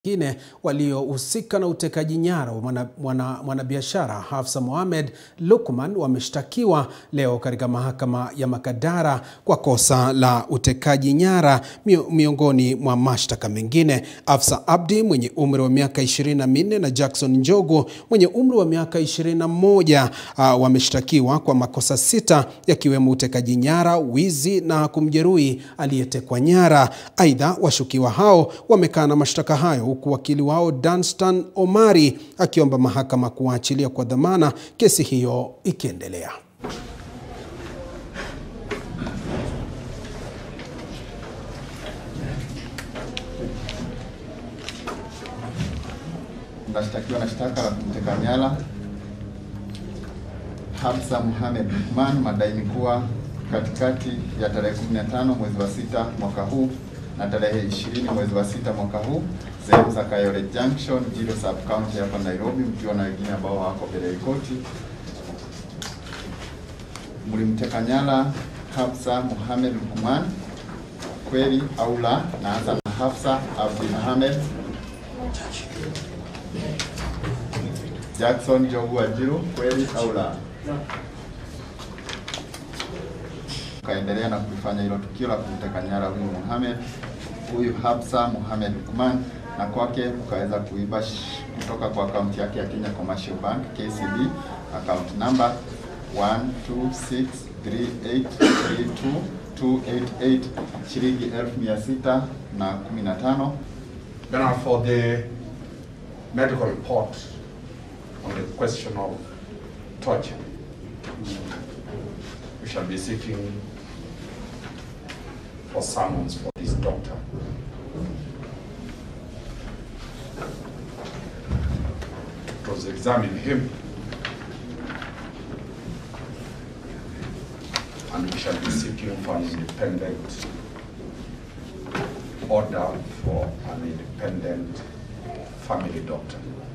wengine waliohusika na utekaji nyara wa mwanabiashara mwana, mwana Hafsa Mohamed Lukman wameshtakiwa leo katika mahakama ya Makadara kwa kosa la utekaji nyara miongoni mwa mashtaka mengine. Hafsa Abdi mwenye umri wa miaka 24 na Jackson Njogu mwenye umri wa miaka 21 uh, wameshtakiwa kwa makosa sita yakiwemo utekaji nyara, wizi na kumjeruhi aliyetekwa nyara. Aidha, washukiwa hao wamekana mashtaka hayo huku wakili wao Danstan Omari akiomba mahakama kuwaachilia kwa dhamana, kesi hiyo ikiendelea. Nashtakiwa na shtaka la kumteka nyara Hafsa Mohamed Lukman, madai ni kuwa katikati ya tarehe 15 mwezi wa sita mwaka huu na tarehe 20 mwezi wa sita mwaka huu sehemu za Kayole Junction, Jiro sub county hapa Nairobi, mkiwa na wengine ambao wako mbele ya koti, mlimteka nyara Hafsa Mohamed Lukman, kweli au la? Naanza na Hafsa Abdi Mohamed. Jackson Njogu Wanjiru, kweli au la? Kaendelea na kulifanya hilo tukio la kumteka nyara huyu Mohamed huyu Hafsa Mohamed Lukman na kwake ukaweza kuiba kutoka kwa akaunti yake ya Kenya Commercial Bank KCB account number 126383288 shilingi elfu mia sita na kumi na tano. Now for the medical report on the question of torture, we shall be seeking for summons for this doctor. To examine him and we shall be seeking for an independent order for an independent family doctor.